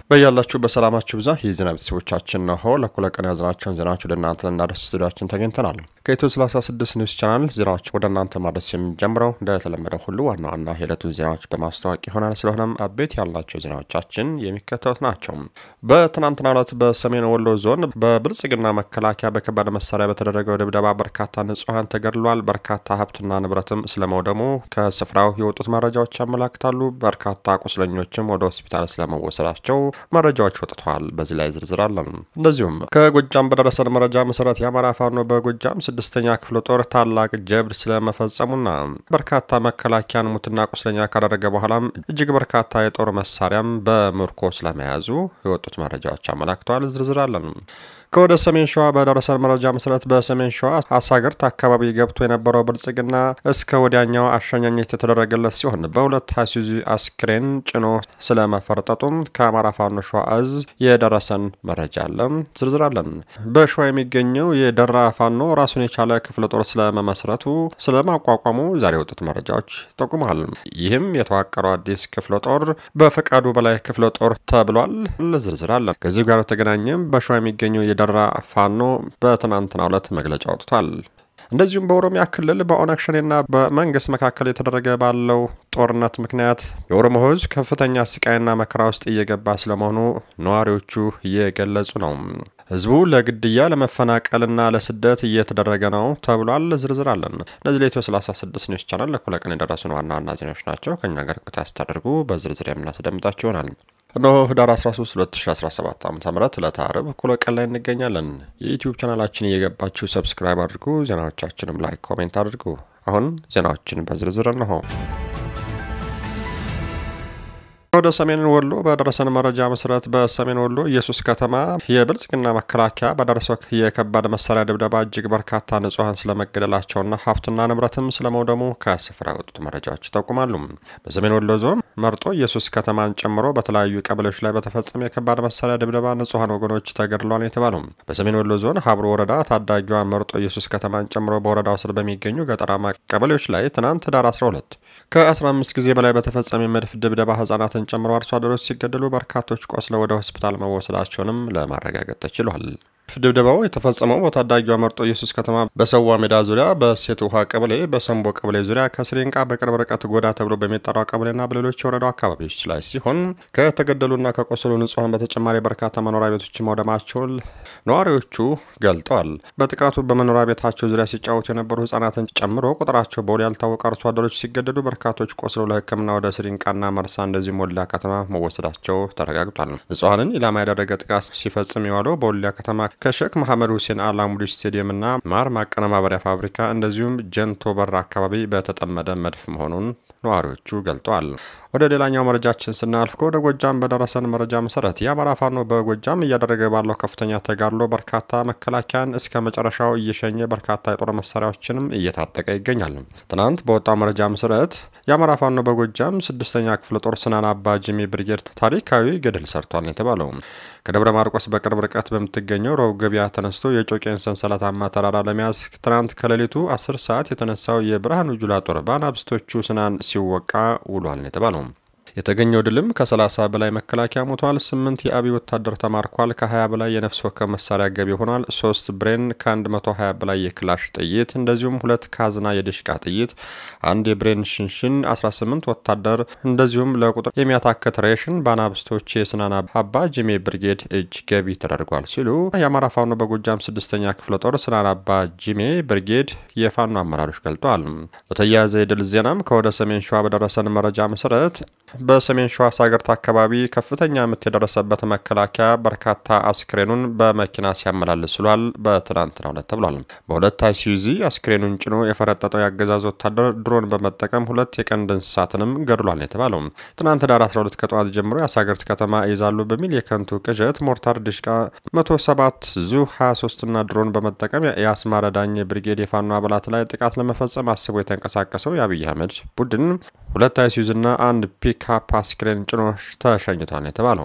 በያላችሁ በሰላማችሁ ብዛ የዜና ቤተሰቦቻችን ነሆ ለኩለ ቀን ያዝናቸውን ዜናዎች ወደ እናንተ ልናደርስ ስቱዲያችን ተገኝተናል። ከኢትዮ 36 ኒውስ ቻናል ዜናዎች ወደ እናንተ ማድረስ የምንጀምረው እንደተለመደው ሁሉ ዋና ዋና የዕለቱን ዜናዎች በማስታወቅ ይሆናል። ስለሆነም አቤት ያልናቸው ዜናዎቻችን የሚከተሉት ናቸው። በትናንትናው ዕለት በሰሜን ወሎ ዞን በብልጽግና መከላከያ በከባድ መሳሪያ በተደረገው ድብደባ በርካታ ንጹሐን ተገድሏል። በርካታ ሀብትና ንብረትም ስለመውደሙ ከስፍራው የወጡት መረጃዎች ያመላክታሉ። በርካታ ቁስለኞችም ወደ ሆስፒታል ስለመወሰዳቸው መረጃዎች ወጥተዋል። በዚህ ላይ ዝርዝር አለን። እንደዚሁም ከጎጃም በደረሰን መረጃ መሰረት የአማራ ፋኖ በጎጃም ስድስተኛ ክፍለ ጦር ታላቅ ጀብድ ስለመፈጸሙና በርካታ መከላከያን ሙትና ቁስለኛ ካደረገ በኋላም እጅግ በርካታ የጦር መሳሪያም በምርኮ ስለመያዙ የወጡት መረጃዎች አመላክተዋል። ዝርዝር አለን። ከወደ ሰሜን ሸዋ በደረሰን መረጃ መሰረት በሰሜን ሸዋ አሳግርት አካባቢ ገብቶ የነበረው ብልጽግና እስከ ወዲያኛው አሸኛኘት የተደረገለት ሲሆን በሁለት አይሱዙ አስክሬን ጭኖ ስለመፈርጠጡም ከአማራ ፋኖ ሸዋ እዝ የደረሰን መረጃ አለ። ዝርዝር አለን። በሸዋ የሚገኘው የደራ ፋኖ ራሱን የቻለ ክፍለ ጦር ስለመመስረቱ ስለማቋቋሙ ዛሬ የወጡት መረጃዎች ይጠቁማል። ይህም የተዋቀረው አዲስ ክፍለ ጦር በፈቃዱ በላይ ክፍለ ጦር ተብሏል። ዝርዝር አለን። ከዚህ ጋር በተገናኘም በሸዋ የሚገኘው የደራ ፋኖ በትናንትናው ዕለት መግለጫ አውጥቷል። እንደዚሁም በኦሮሚያ ክልል በኦነግ ሸኔና በመንግስት መካከል የተደረገ ባለው ጦርነት ምክንያት የኦሮሞ ሕዝብ ከፍተኛ ስቃይና መከራ ውስጥ እየገባ ስለመሆኑ ነዋሪዎቹ እየገለጹ ነው። ህዝቡ ለግድያ ለመፈናቀልና ለስደት እየተደረገ ነው ተብሏል። ዝርዝር አለን። እነዚህ ለኢትዮ 36 ኒውስ ቻናል ለኩለ ቀን የደረሱን ዋና ዋና ዜናዎች ናቸው። ከኛ ጋር ቆይታ ስታደርጉ በዝርዝር የምናስደምጣቸው ይሆናል። እነሆ ህዳር 13 2017 ዓ ም ዕለተ ዓርብ እኩለ ቀን ላይ እንገኛለን። የዩትዩብ ቻናላችን እየገባችሁ ሰብስክራይብ አድርጉ። ዜናዎቻችንም ላይክ፣ ኮሜንት አድርጉ። አሁን ዜናዎችን በዝርዝር እነሆ። ወደ ሰሜን ወሎ በደረሰን መረጃ መሰረት በሰሜን ወሎ ኢየሱስ ከተማ የብልጽግና መከላከያ በደረሰው የከባድ መሳሪያ ድብደባ እጅግ በርካታ ንጹሐን ስለመገደላቸውና ሀብትና ንብረትም ስለመውደሙ ከስፍራ የወጡት መረጃዎች ይጠቁማሉ። በሰሜን ወሎ ዞን መርጦ ኢየሱስ ከተማን ጨምሮ በተለያዩ ቀበሌዎች ላይ በተፈጸመ የከባድ መሳሪያ ድብደባ ንጹሐን ወገኖች ተገድሏል የተባሉ በሰሜን ወሎ ዞን ሀብሮ ወረዳ ታዳጊዋ መርጦ ኢየሱስ ከተማን ጨምሮ በወረዳው ስር በሚገኙ ገጠራማ ቀበሌዎች ላይ ትናንት ህዳር 12 ከ15 ጊዜ በላይ በተፈጸመ የመድፍ ድብደባ ህጻናትን ጨምሮ አርሶ አደሮች ሲገደሉ በርካቶች ቆስለው ወደ ሆስፒታል መወሰዳቸውንም ለማረጋገጥ ተችሏል። ድብደባው የተፈጸመው በታዳጊዋ መርጦ ኢየሱስ ከተማ በሰዋ ሜዳ ዙሪያ በሴት ውሃ ቀበሌ በሰንቦ ቀበሌ ዙሪያ ከስሪንቃ በቅርብ ርቀት ጎዳ ተብሎ በሚጠራው ቀበሌና በሌሎች የወረዳው አካባቢዎች ላይ ሲሆን ከተገደሉና ከቆሰሉ ንጹሐን በተጨማሪ በርካታ መኖሪያ ቤቶች መውደማቸውን ነዋሪዎቹ ገልጠዋል። በጥቃቱ በመኖሪያ ቤታቸው ዙሪያ ሲጫወቱ የነበሩ ህጻናትን ጨምሮ ቁጥራቸው በውል ያልታወቀ አርሶ አደሮች ሲገደሉ በርካቶች ቆስለው ለሕክምና ወደ ስሪንቃና መርሳ እንደዚሁም ወልዲያ ከተማ መወሰዳቸው ተረጋግጧል። ንጹሐንን ኢላማ ያደረገ ጥቃት ሲፈጽም የዋለው በወልዲያ ከተማ ከሼክ መሐመድ ሁሴን አላሙዲ ስቴዲየምና ማር ማቀነባበሪያ ፋብሪካ እንደዚሁም ጀንቶ በር አካባቢ በተጠመደ መድፍ መሆኑን ነዋሪዎቹ ገልጠዋል። ወደ ሌላኛው መረጃችን ስናልፍ ከወደ ጎጃም በደረሰን መረጃ መሰረት የአማራ ፋኖ በጎጃም እያደረገ ባለው ከፍተኛ ተጋድሎ በርካታ መከላከያን እስከ መጨረሻው እየሸኘ በርካታ የጦር መሳሪያዎችንም እየታጠቀ ይገኛል። ትናንት በወጣው መረጃ መሰረት የአማራ ፋኖ በጎጃም ስድስተኛ ክፍለ ጦር ስናን አባ ጂሚ ብርጌድ ታሪካዊ ገድል ሰርቷል የተባለው ከደብረ ማርቆስ በቅርብ ርቀት በምትገኘው ሮብ ገበያ ተነስቶ የጮቄን ሰንሰለታማ ተራራ ለመያዝ ትናንት ከሌሊቱ 10 ሰዓት የተነሳው የብርሃኑ ጁላ ጦር በአናብስቶቹ ስናን ሲወቃ ውሏል የተባለው የተገኘው ድልም ከ30 በላይ መከላከያ ሞቷል። ስምንት የአብይ ወታደር ተማርኳል። ከ20 በላይ የነፍስ ወከፍ መሳሪያ ገቢ ሆኗል። ሶስት ብሬን ከ120 በላይ የክላሽ ጥይት እንደዚሁም ሁለት ካዝና የድሽቃ ጥይት፣ አንድ የብሬን ሽንሽን፣ 18 ወታደር እንደዚሁም ለቁጥር የሚያታክት ሬሽን በአናብስቶች የስናን አባ ጂሜ ብርጌድ እጅ ገቢ ተደርጓል ሲሉ የአማራ ፋኖ በጎጃም ስድስተኛ ክፍለ ጦር ስናን አባ ጂሜ ብርጌድ የፋኖ አመራሮች ገልጠዋል። በተያያዘ የድል ዜናም ከወደ ሰሜን ሸዋ በደረሰን መረጃ መሰረት በሰሜን ሸዋ ሳገርት አካባቢ ከፍተኛ ምት የደረሰበት መከላከያ በርካታ አስክሬኑን በመኪና ሲያመላልስ ውሏል። በትናንትናው ዕለት ተብሏል። በሁለት አይሱዚ አስክሬኑን ጭኖ የፈረጠጠው የአገዛዝ ወታደር ድሮን በመጠቀም ሁለት የቀንድ እንስሳትንም ገድሏል የተባለው ትናንት ዳር 12 ከጠዋት ጀምሮ የአሳገርት ከተማ ይዛሉ በሚል የከንቱ ቅዠት ሞርታር ዲሽቃ 107 ዙ 23 እና ድሮን በመጠቀም የአስማረ ዳኘ ብሪጌድ የፋኖ አባላት ላይ ጥቃት ለመፈጸም አስቦ የተንቀሳቀሰው የአብይ አህመድ ቡድን ሁለት አይሱዝና አንድ ፒክአፕ አስክሬን ጭኖ ተሸኝቷል የተባለው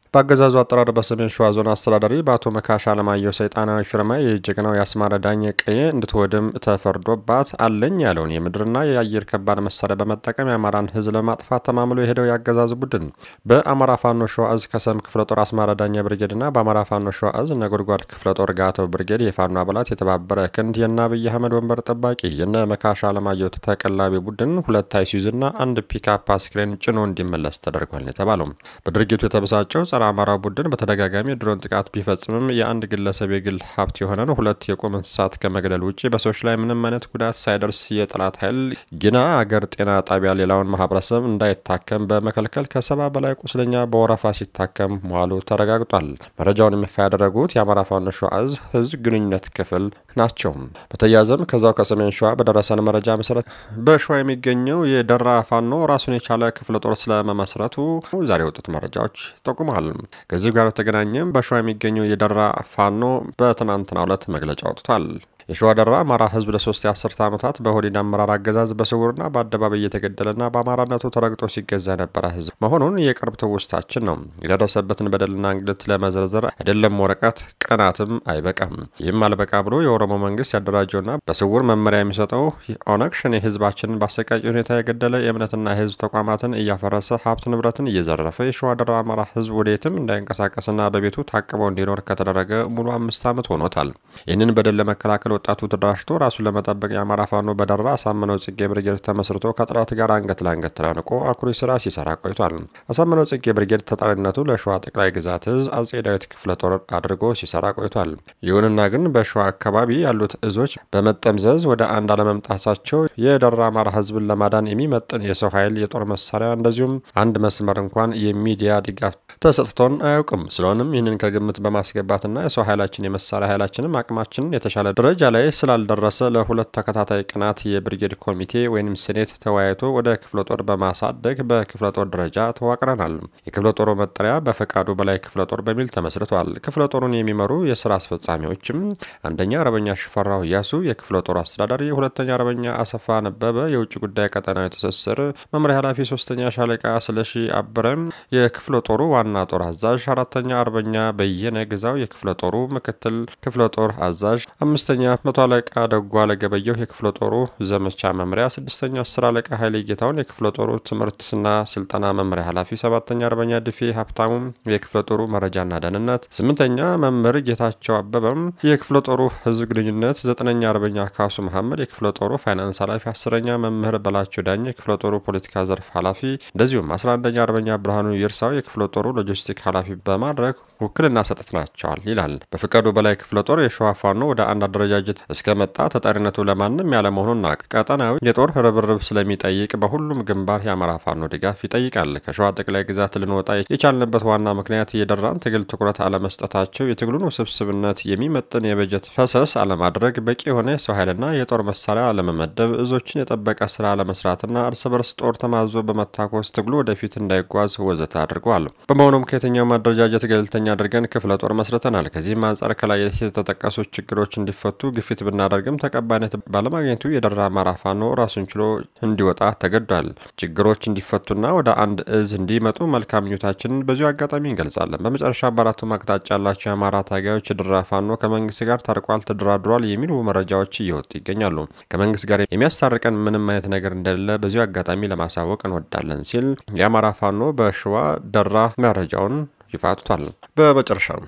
በአገዛዙ አጠራር በሰሜን ሸዋ ዞን አስተዳዳሪ በአቶ መካሻ አለማየሁ ሰይጣናዊ ፊርማ የጀግናው የአስማረ ዳኘ ቀዬ እንድትወድም ተፈርዶባት አለኝ ያለውን የምድርና የአየር ከባድ መሳሪያ በመጠቀም የአማራን ሕዝብ ለማጥፋት ተማምሎ የሄደው የአገዛዙ ቡድን በአማራ ፋኖ ሸዋ እዝ ከሰም ክፍለ ጦር አስማረ ዳኘ ብርጌድና በአማራ ፋኖ ሸዋ እዝ ነጎድጓድ ክፍለ ጦር ጋተው ብርጌድ የፋኖ አባላት የተባበረ ክንድ የነ አብይ አህመድ ወንበር ጠባቂ የነ መካሻ አለማየሁ ተቀላቢ ቡድን ሁለት አይሱዙና አንድ ፒካፕ አስክሬን ጭኖ እንዲመለስ ተደርጓል የተባለው በድርጊቱ የተበሳጨው ጸረ አማራ ቡድን በተደጋጋሚ የድሮን ጥቃት ቢፈጽምም የአንድ ግለሰብ የግል ሀብት የሆነን ሁለት የቁም እንስሳት ከመግደል ውጭ በሰዎች ላይ ምንም አይነት ጉዳት ሳይደርስ የጠላት ኃይል ግና አገር ጤና ጣቢያ ሌላውን ማህበረሰብ እንዳይታከም በመከልከል ከሰባ በላይ ቁስለኛ በወረፋ ሲታከም መዋሉ ተረጋግጧል። መረጃውን ይፋ ያደረጉት የአማራ ፋኖ ሸዋ እዝ ህዝብ ግንኙነት ክፍል ናቸው። በተያያዘም ከዛው ከሰሜን ሸዋ በደረሰን መረጃ መሰረት በሸዋ የሚገኘው የደራ ፋኖ ራሱን የቻለ ክፍለ ጦር ስለመመስረቱ ዛሬ የወጡት መረጃዎች ጠቁመዋል። ከዚህ ጋር በተገናኘም በሸዋ የሚገኘው የደራ ፋኖ በትናንትናው ዕለት መግለጫ አውጥቷል። የሸዋ ደራ አማራ ህዝብ ለሶስት የአስርተ ዓመታት በኦህዴድ አመራር አገዛዝ በስውርና በአደባባይ እየተገደለና በአማራነቱ ተረግጦ ሲገዛ የነበረ ህዝብ መሆኑን የቅርብ ትውስታችን ነው። የደረሰበትን በደልና እንግልት ለመዘርዘር አይደለም ወረቀት ቀናትም አይበቃም። ይህም አልበቃ ብሎ የኦሮሞ መንግስት ያደራጀውና በስውር መመሪያ የሚሰጠው ኦነግ ሸኔ ህዝባችንን በአሰቃቂ ሁኔታ የገደለ የእምነትና የህዝብ ተቋማትን እያፈረሰ ሀብት ንብረትን እየዘረፈ የሸዋ ደራ አማራ ህዝብ ወደየትም እንዳይንቀሳቀስና በቤቱ ታቅበው እንዲኖር ከተደረገ ሙሉ አምስት ዓመት ሆኖታል። ይህንን በደል ለመከላከል ወጣቱ ተደራጅቶ ራሱን ለመጠበቅ የአማራ ፋኖ በደራ አሳምነው ጽጌ ብርጌድ ተመስርቶ ከጠላት ጋር አንገት ለአንገት ተናንቆ አኩሪ ስራ ሲሰራ ቆይቷል። አሳምነው ጽጌ ብርጌድ ተጠሪነቱ ለሸዋ ጠቅላይ ግዛት እዝ አጼ ዳዊት ክፍለ ጦር አድርጎ ሲሰራ ቆይቷል። ይሁንና ግን በሸዋ አካባቢ ያሉት እዞች በመጠምዘዝ ወደ አንድ አለመምጣታቸው የደራ አማራ ህዝብን ለማዳን የሚመጥን የሰው ኃይል፣ የጦር መሳሪያ እንደዚሁም አንድ መስመር እንኳን የሚዲያ ድጋፍ ተሰጥቶን አያውቅም። ስለሆነም ይህንን ከግምት በማስገባትና የሰው ኃይላችን የመሳሪያ ኃይላችንም አቅማችንን የተሻለ ደረጃ ላይ ስላልደረሰ ለሁለት ተከታታይ ቀናት የብርጌድ ኮሚቴ ወይም ሴኔት ተወያይቶ ወደ ክፍለ ጦር በማሳደግ በክፍለ ጦር ደረጃ ተዋቅረናል። የክፍለ ጦሩ መጠሪያ በፈቃዱ በላይ ክፍለ ጦር በሚል ተመስርቷል። ክፍለ ጦሩን የሚመሩ የስራ አስፈጻሚዎችም አንደኛ አርበኛ ሽፈራው እያሱ የክፍለ ጦሩ አስተዳዳሪ፣ ሁለተኛ አርበኛ አሰፋ ነበበ የውጭ ጉዳይ ቀጠናዊ ትስስር መምሪያ ኃላፊ፣ ሶስተኛ ሻለቃ ስለሺ አብረም የክፍለ ጦሩ ዋና ጦር አዛዥ፣ አራተኛ አርበኛ በየነ ግዛው የክፍለ ጦሩ ምክትል ክፍለ ጦር አዛዥ፣ አምስተኛ መቶ አለቃ ደጓ ለገበየሁ የክፍለ ጦሩ ዘመቻ መምሪያ፣ ስድስተኛ አስር አለቃ ኃይሌ ጌታውን የክፍለ ጦሩ ትምህርትና ስልጠና መምሪያ ኃላፊ፣ ሰባተኛ አርበኛ ድፌ ሀብታሙ የክፍለ ጦሩ መረጃና ደህንነት፣ ስምንተኛ መምህር ጌታቸው አበበም የክፍለ ጦሩ ህዝብ ግንኙነት፣ ዘጠነኛ አርበኛ ካሱ መሐመድ የክፍለ ጦሩ ፋይናንስ ኃላፊ፣ አስረኛ መምህር በላቸው ዳኝ የክፍለ ጦሩ ፖለቲካ ዘርፍ ኃላፊ እንደዚሁም አስራ አንደኛ አርበኛ ብርሃኑ ይርሳው የክፍለ ጦሩ ሎጂስቲክ ኃላፊ በማድረግ ውክልና ሰጥተናቸዋል ይላል። በፍቃዱ በላይ ክፍለ ጦር የሸዋ ፋኖ ወደ አንድ አደረጃጀት እስከመጣ ተጠሪነቱ ለማንም ያለመሆኑና ቀጠናዊ የጦር ርብርብ ስለሚጠይቅ በሁሉም ግንባር የአማራ ፋኖ ድጋፍ ይጠይቃል። ከሸዋ ጠቅላይ ግዛት ልንወጣ የቻልንበት ዋና ምክንያት የደራን ትግል ትኩረት አለመስጠታቸው፣ የትግሉን ውስብስብነት የሚመጥን የበጀት ፈሰስ አለማድረግ፣ በቂ የሆነ የሰው ኃይልና የጦር መሳሪያ አለመመደብ፣ እዞችን የጠበቀ ስራ አለመስራትና እርስ በርስ ጦር ተማዞ በመታኮስ ትግሉ ወደፊት እንዳይጓዝ ወዘተ አድርገዋል። በመሆኑም ከየትኛውም አደረጃጀት ገለልተኛ አድርገን ክፍለ ጦር መስርተናል። ከዚህም አንጻር ከላይ የተጠቀሱ ችግሮች እንዲፈቱ ግፊት ብናደርግም ተቀባይነት ባለማግኘቱ የደራ አማራ ፋኖ ራሱን ችሎ እንዲወጣ ተገዷል። ችግሮች እንዲፈቱና ወደ አንድ እዝ እንዲመጡ መልካም ምኞታችንን በዚሁ አጋጣሚ እንገልጻለን። በመጨረሻ በአራቱም አቅጣጫ ያላቸው የአማራ ታጋዮች የደራ ፋኖ ከመንግስት ጋር ታርቋል፣ ተደራድሯል የሚሉ መረጃዎች እየወጡ ይገኛሉ። ከመንግስት ጋር የሚያስታርቀን ምንም አይነት ነገር እንደሌለ በዚሁ አጋጣሚ ለማሳወቅ እንወዳለን ሲል የአማራ ፋኖ በሸዋ ደራ መረጃውን ይፋ አውጥቷል። በመጨረሻም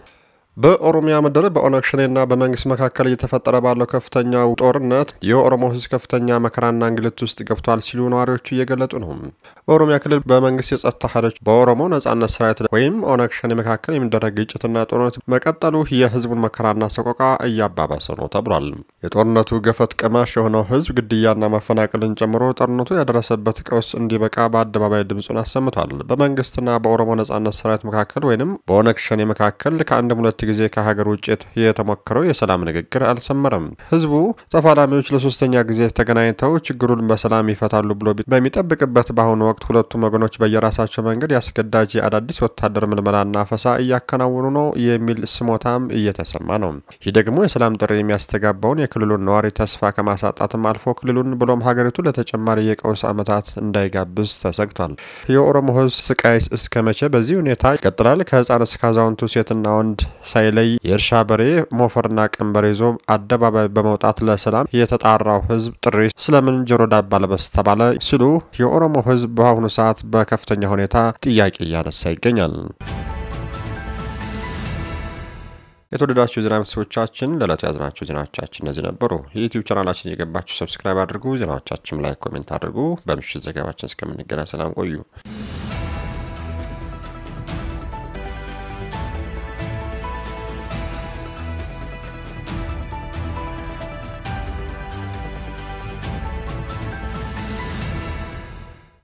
በኦሮሚያ ምድር በኦነግ ሸኔና በመንግስት መካከል እየተፈጠረ ባለው ከፍተኛ ጦርነት የኦሮሞ ሕዝብ ከፍተኛ መከራና እንግልት ውስጥ ገብቷል ሲሉ ነዋሪዎቹ እየገለጡ ነው። በኦሮሚያ ክልል በመንግስት የጸጥታ ኃይሎች በኦሮሞ ነጻነት ሰራዊት ወይም ኦነግ ሸኔ መካከል የሚደረግ ግጭትና ጦርነት መቀጠሉ የህዝቡን መከራና ሰቆቃ እያባባሰ ነው ተብሏል። የጦርነቱ ገፈት ቀማሽ የሆነው ህዝብ ግድያና ማፈናቀልን ጨምሮ ጦርነቱ ያደረሰበት ቀውስ እንዲበቃ በአደባባይ ድምፁን አሰምቷል። በመንግስትና በኦሮሞ ነጻነት ሰራዊት መካከል ወይም በኦነግ ሸኔ መካከል ከአንድም ሁለት ጊዜ ከሀገር ውጭ የተሞከረው የሰላም ንግግር አልሰመረም። ህዝቡ ተፋላሚዎች ለሶስተኛ ጊዜ ተገናኝተው ችግሩን በሰላም ይፈታሉ ብሎ በሚጠብቅበት በአሁኑ ወቅት ሁለቱም ወገኖች በየራሳቸው መንገድ ያስገዳጅ የአዳዲስ ወታደር ምልመላና አፈሳ እያከናወኑ ነው የሚል ስሞታም እየተሰማ ነው። ይህ ደግሞ የሰላም ጥሪ የሚያስተጋባውን የክልሉን ነዋሪ ተስፋ ከማሳጣትም አልፎ ክልሉን ብሎም ሀገሪቱ ለተጨማሪ የቀውስ ዓመታት እንዳይጋብዝ ተሰግቷል። የኦሮሞ ህዝብ ስቃይ እስከ መቼ በዚህ ሁኔታ ይቀጥላል? ከህፃን እስከ አዛውንቱ ሴትና ወንድ ሳይለይ የእርሻ በሬ ሞፈርና ቀንበር ይዞ አደባባይ በመውጣት ለሰላም የተጣራው ህዝብ ጥሪ ስለምን ጆሮ ዳባ ልበስ ተባለ? ሲሉ የኦሮሞ ህዝብ በአሁኑ ሰዓት በከፍተኛ ሁኔታ ጥያቄ እያነሳ ይገኛል። የተወደዳችሁ የዜና ቤተሰቦቻችን ለዕለቱ ያዝናቸው ዜናዎቻችን እነዚህ ነበሩ። የዩቲዩብ ቻናላችን እየገባችሁ ሰብስክራይብ አድርጉ። ዜናዎቻችን ላይ ኮሜንት አድርጉ። በምሽት ዘገባችን እስከምንገናኝ ሰላም ቆዩ።